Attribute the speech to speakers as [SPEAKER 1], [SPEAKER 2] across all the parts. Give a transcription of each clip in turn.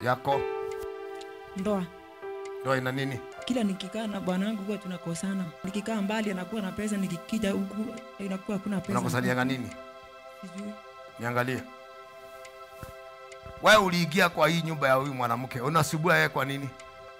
[SPEAKER 1] yako
[SPEAKER 2] Ndoa.
[SPEAKER 1] ndoa ina nini
[SPEAKER 2] Kila nikikaa na bwanangu huwa tunakosana. Nikikaa mbali anakuwa na pesa, nikikija huku inakuwa hakuna pesa.
[SPEAKER 1] unakosanianga nini
[SPEAKER 2] Sijui.
[SPEAKER 1] niangalie wewe uliingia kwa hii nyumba ya huyu mwanamke unasubua yeye kwa nini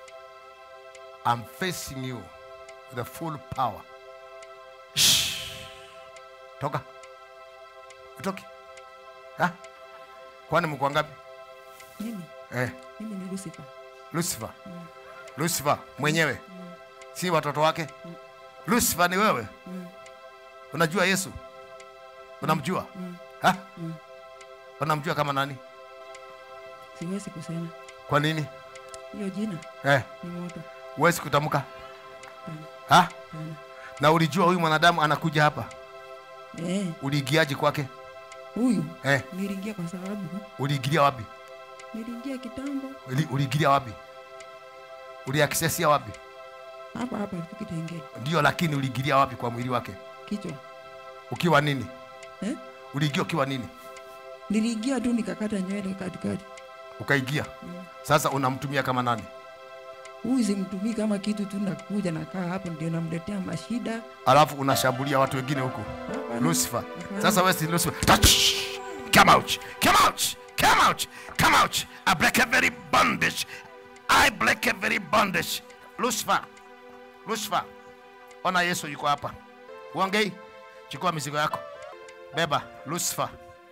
[SPEAKER 1] I'm facing you with the full power Shh. toka utoki ha? kwani mko ngapi
[SPEAKER 2] Mimi,
[SPEAKER 1] eh,
[SPEAKER 2] mimi ni Lucifer.
[SPEAKER 1] Lucifer Lucifer mwenyewe si watoto wake Lucifer ni wewe unajua Yesu unamjua ha? unamjua kama nani
[SPEAKER 2] Siwezi kusema.
[SPEAKER 1] kwa nini
[SPEAKER 2] Hiyo jina
[SPEAKER 1] eh,
[SPEAKER 2] ni moto.
[SPEAKER 1] huwezi kutamka
[SPEAKER 2] Hapana.
[SPEAKER 1] ha?
[SPEAKER 2] Hapana.
[SPEAKER 1] na ulijua huyu mwanadamu anakuja hapa
[SPEAKER 2] Eh,
[SPEAKER 1] uliingiaje kwake
[SPEAKER 2] huyu
[SPEAKER 1] eh,
[SPEAKER 2] niliingia kwa sababu
[SPEAKER 1] uliingilia wapi
[SPEAKER 2] niliingia kitambo
[SPEAKER 1] Uli- uliingilia wapi uliaksesia wapi
[SPEAKER 2] hapa hapa tu Kitengela.
[SPEAKER 1] ndio lakini uliingilia wapi kwa mwili wake
[SPEAKER 2] Kichwa.
[SPEAKER 1] ukiwa nini
[SPEAKER 2] Eh?
[SPEAKER 1] uliingia ukiwa nini
[SPEAKER 2] Niliingia tu nikakata nywele katikati.
[SPEAKER 1] ukaingia sasa unamtumia kama nani
[SPEAKER 2] Huyu simtumii kama kitu tu, nakuja nakaa hapo ndio namletea mashida.
[SPEAKER 1] alafu unashambulia watu wengine huku
[SPEAKER 2] Hapana.
[SPEAKER 1] lucifer
[SPEAKER 2] Hapana.
[SPEAKER 1] sasa wewe si lucifer touch come out come out come out come out i break every bondage i break every bondage lucifer lucifer ona yesu yuko hapa uongei chukua mizigo yako beba lucifer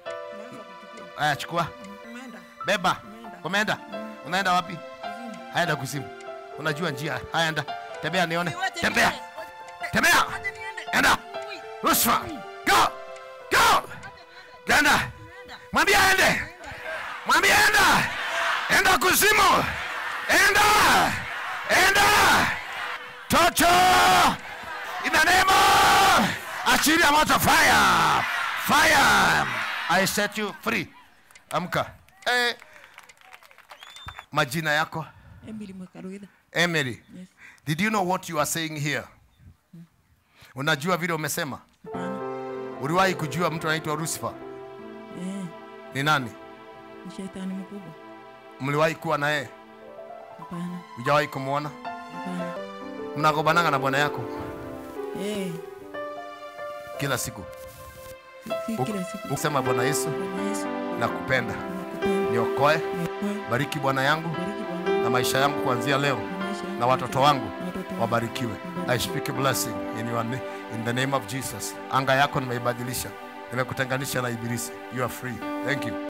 [SPEAKER 1] aya chukua
[SPEAKER 2] Umeenda.
[SPEAKER 1] beba umeenda unaenda wapi haenda kuzimu unajua njia haenda tembea nione tembea tembea enda Lucifer go go ganda mwambie aende mwambie enda enda kuzimu enda enda toto in the name of achilia moto fire fire i set you free amka eh, majina yako
[SPEAKER 2] Emily Mwakaruitha.
[SPEAKER 1] Emily,
[SPEAKER 2] Yes.
[SPEAKER 1] did you know what you are saying here? Unajua vile umesema?
[SPEAKER 2] Hapana.
[SPEAKER 1] Uliwahi kujua mtu anaitwa Lucifer
[SPEAKER 2] Eh,
[SPEAKER 1] ni nani?
[SPEAKER 2] ni shetani mkubwa.
[SPEAKER 1] Mliwahi kuwa na yeye?
[SPEAKER 2] Hapana.
[SPEAKER 1] Hujawahi kumwona?
[SPEAKER 2] Hapana.
[SPEAKER 1] Mnagobananga na bwana yako
[SPEAKER 2] Eh,
[SPEAKER 1] kila siku,
[SPEAKER 2] si kila siku.
[SPEAKER 1] ukisema Bwana Yesu,
[SPEAKER 2] Bwana Yesu,
[SPEAKER 1] nakupenda,
[SPEAKER 2] nakupenda.
[SPEAKER 1] niokoe,
[SPEAKER 2] Niokoe.
[SPEAKER 1] bariki Bwana yangu
[SPEAKER 2] Bariki Bwana
[SPEAKER 1] na maisha yangu kuanzia leo,
[SPEAKER 2] na maisha yangu
[SPEAKER 1] na watoto wangu
[SPEAKER 2] na watoto wangu.
[SPEAKER 1] wabarikiwe. I speak a blessing in your name, in the name of Jesus. Anga yako nimeibadilisha, nimekutenganisha na ibilisi. You are free. Thank you.